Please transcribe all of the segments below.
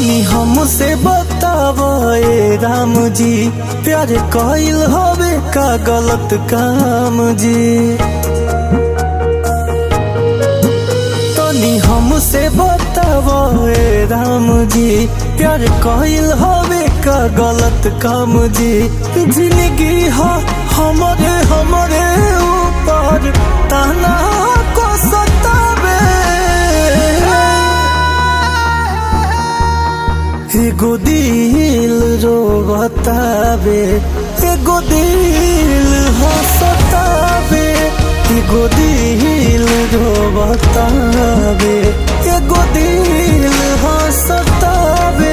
तनी हमसे बताव ए राम जी प्यार कइल हवे का गलत काम जी तनी हमसे बताव ए राम जी प्यार कइल हवे का गलत काम जी जिंदगी ह हमरे हमरे ऊपर ताना को सतावे एगो दिल रो बतावे एगो दिल हंसतावे एगो दिल रो बतावे एगो दिल हंसतावे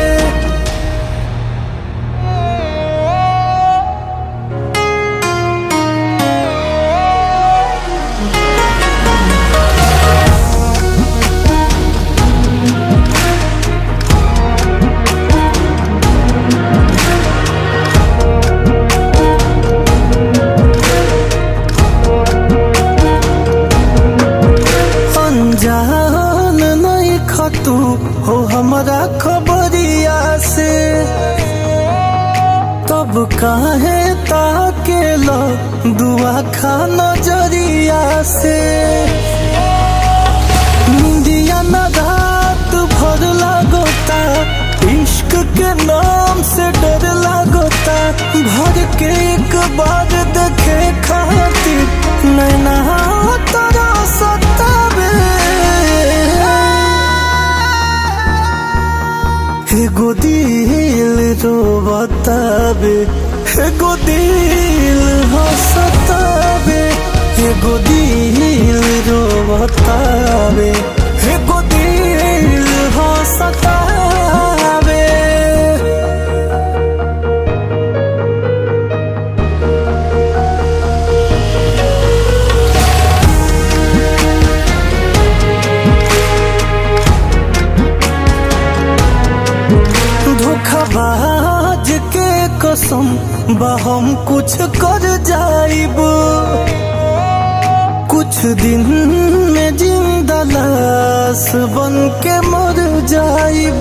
अनजान नहीं खतू हो हमारा खबरिया से तब काहे ताके लो दुआ खा नजरिया से निंदिया न रात भर लागोता इश्क के नाम से डर लागोता भर के एक बार देखे खातिर नैना तोरा सतावे एगो दिल रो बतावे एगो दिल हंसतावे एगो दिल रो बतावे एगो दिल हंसतावे धोखाबाज के कसम बा हम कुछ कर जाइब कुछ दिन में जिंदा लाश बन के मर जाइब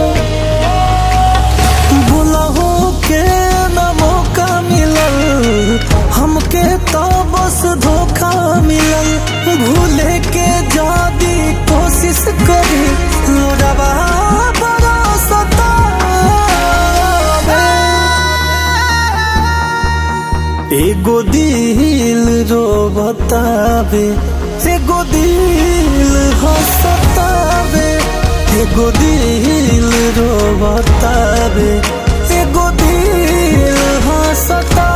बुलाहो के न मौका मिलल हमके तो बस धोखा मिलल भूले के जादी कोशिश करी लोडवा बड़ा सतावे एगो दिल रो बतावे एगो दिल हंसतावे एगो दिल रो बतावे एगो दिल हंसतावे